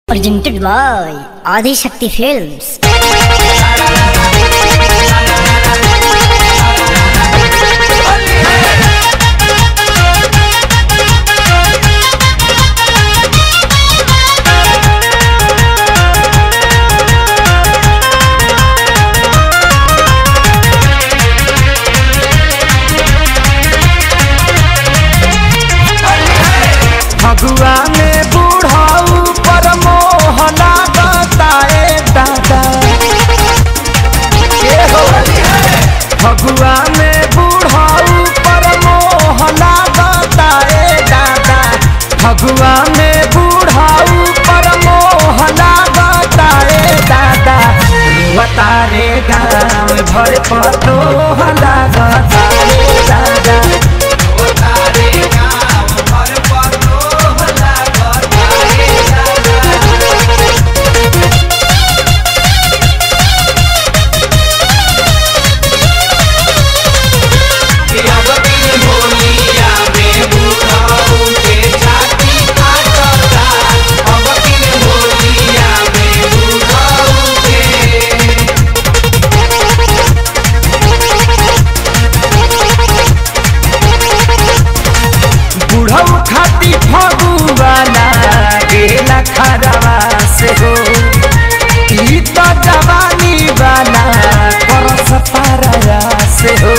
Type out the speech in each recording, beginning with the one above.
presented by Adi Shakti Films. Phagua में बूढ़ाऊ पर मोह लागताए दादा ए हो फगुआ में बूढ़ाऊ पर मोह लागताए दादा फगुआ में बूढ़ाऊ पर मोह लागताए दादा बतारे गाँव भर पतो लागताए दादा बुढ़ऊ खाती फगुआला गेला खरवा से हो ई तो जवानी वाला करस पारा से हो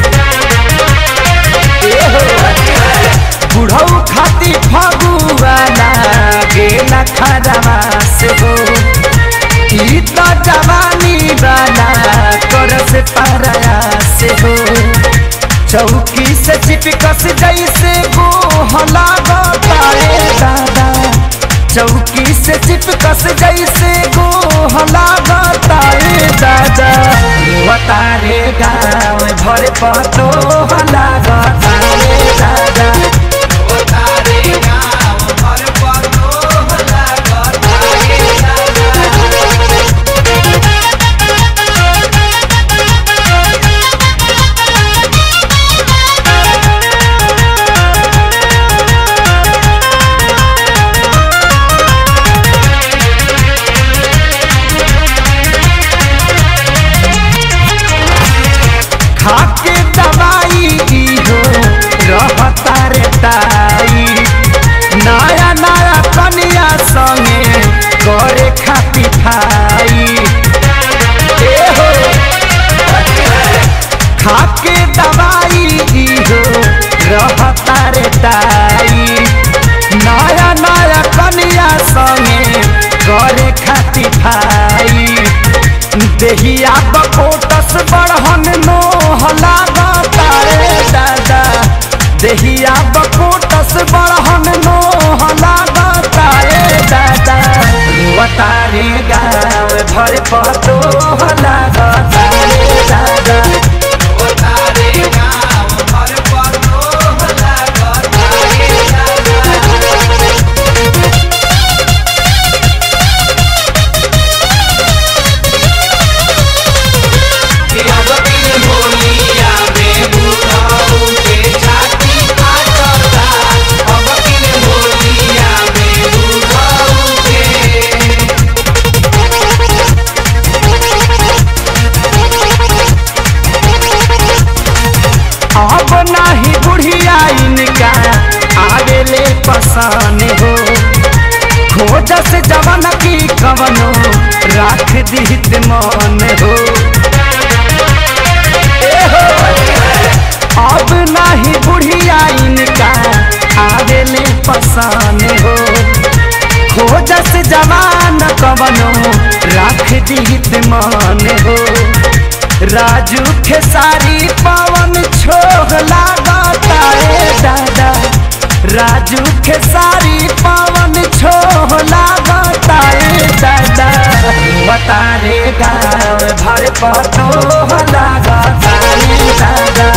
ए हो बुढ़ऊ खाती फगुआला गेला खरवा से हो ई तो जवानी वाला करस पारा से हो चौकी से चिपकस जैसे गोहला बताए दादा चौकी से चिपकस जैसे गोहला बताए दादा बतारे गाँव भर पतो हला बताए दादा खाके दवाई ई हो रहता रे ताई नया नया कनिया संगे करे खाती खाई ए हो खाके दवाई ई हो रहता रे ताई नया नया कनिया संगे करे खाती खाई देहिया बकोटस बढ़न नोह लागतारे दादा देहिया बकोटस बढ़न नोह लागतारे दादा बतारे गाँव भर पतो लागतारे दादा अब नाही बुढ़िया इनका आवेले पसान हो खोज से जवन की कवनो राख दीत मन हो ए हो अब नाही बुढ़िया इनका आवेले पसान हो खोज से जवान कवनो राख दीत मन हो राजू खेसारी पवन छोह लागताए दादा राजू खेसारी पवन छोह लागताए दादा बतारे गाँव भर पतो लागताए दादा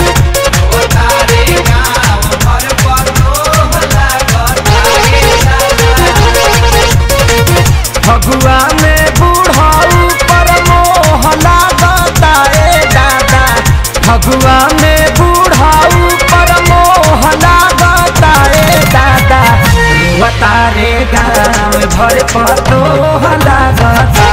फगुआ में बूढ़ाऊ पर मोह लागताए दादा फगुआ में बूढ़ाऊ पर मोह लागताए दादा बतारे गाँव भर पतो लागता